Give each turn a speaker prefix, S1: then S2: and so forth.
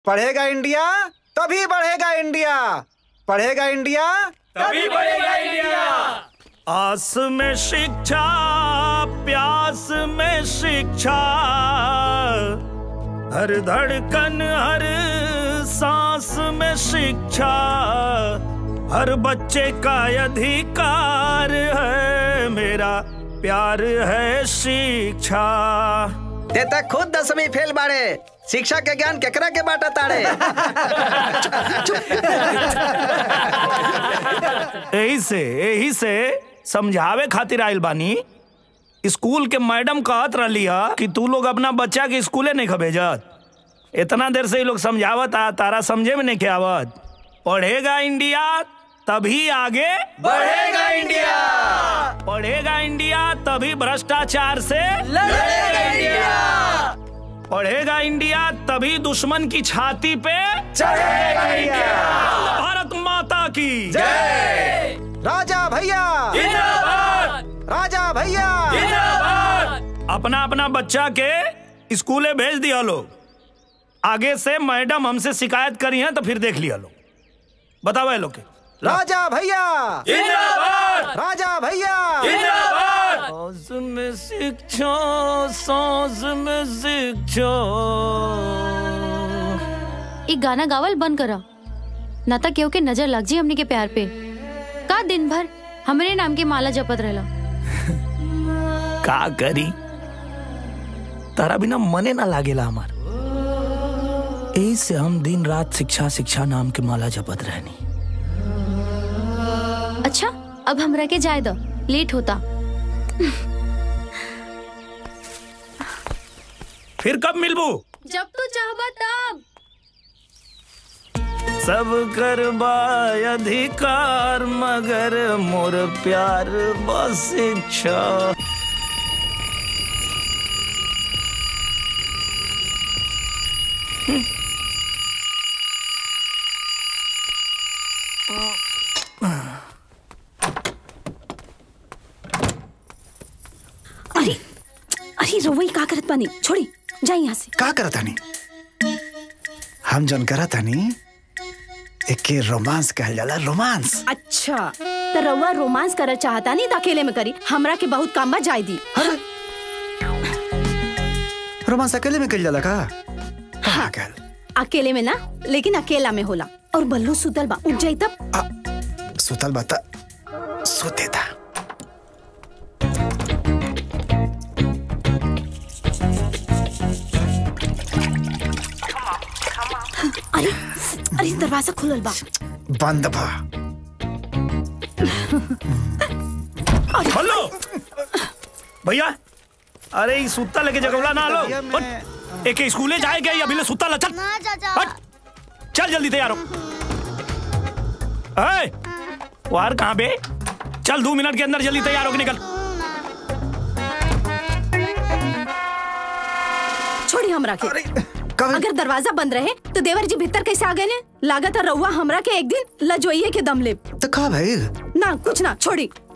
S1: पढ़ेगा इंडिया तभी बढ़ेगा इंडिया पढ़ेगा इंडिया
S2: तभी बढ़ेगा इंडिया
S3: आस में शिक्षा प्यास में शिक्षा हर धड़कन हर सांस में शिक्षा हर बच्चे का अधिकार है मेरा प्यार है शिक्षा
S4: ते तक खुद दसवीं फेल बाड़े शिक्षा के ज्ञान केकरा के बाटा ताड़े
S3: यही से यही से समझावे खातिर आइल बानी स्कूल के मैडम कहत रही कि तू लोग अपना बच्चा के स्कूले नहीं भेजत इतना देर से ये लोग समझावत आ तारा समझे में नहीं के आवत पढ़ेगा इंडिया तभी आगे
S2: बढ़ेगा इंडिया
S3: पढ़ेगा इंडिया तभी भ्रष्टाचार से
S2: लड़ेगा इंडिया
S3: पढ़ेगा इंडिया तभी दुश्मन की छाती पे
S2: चढ़ेगा इंडिया
S3: भारत माता की
S2: जय
S1: राजा भैया
S2: जिंदाबाद
S1: राजा भैया
S2: जिंदाबाद
S3: अपना अपना बच्चा के स्कूले भेज दिया लो आगे से मैडम हमसे शिकायत करी है तो फिर देख लिया लो बताओ ये लोग के
S1: राजा भैया
S2: जिंदाबाद
S1: राजा भैया
S2: जिंदाबाद
S3: सांस में शिक्षा सांस में शिक्षा
S5: एक गाना गावल बंद करा ना तो केहू के नजर लग जी हमनी के प्यार पे का दिन भर हमरे नाम के माला जपत रहला
S3: का करी तारा बिना मने ना लागेला हमार यही से हम दिन रात शिक्षा शिक्षा नाम के माला जपत रहनी
S5: अच्छा अब हमरा के जाए दो लेट होता
S3: फिर कब मिलबू
S5: जब तू चाहबा तब
S3: सब करबा अधिकार मगर मोर प्यार बस इच्छा
S6: अरे अरे रवई का करत बानी छोड़ी जाई यहाँ से
S1: का करत हनी हम जन करत हनी एके रोमांस कहल जाला रोमांस
S6: अच्छा तो रउआ रोमांस करल चाहता नहीं तो अकेले में करी हमरा के बहुत काम बा जाय दी
S1: रोमांस अकेले में कल जाला का हाँ कहल
S6: अकेले में ना लेकिन अकेला में होला और बल्लू सुतल बा उठ जाई तब
S1: आ, सुतल बता सुते था
S6: अरे अरे दरवाजा खुलल बा
S1: बंद भा
S3: हेलो भैया अरे ई सुत्ता लेके जगवला ना लो
S1: भैया,
S3: उठ।
S1: मैं-
S3: एक स्कूले जाए गए अभी ले सुत्ता ला चल
S7: ना चाचा
S3: हट चल जल्दी तैयार हो ए, वार कहाँ बे चल दो मिनट के अंदर जल्दी तैयार होके निकल
S6: छोड़ी हमरा के
S1: कब
S6: अगर दरवाजा बंद रहे तो देवर जी भीतर कैसे आ गए ने लागत है रउआ हमरा के एक दिन लजोइये के दम ले
S1: तो का भाई
S6: ना कुछ ना छोड़ी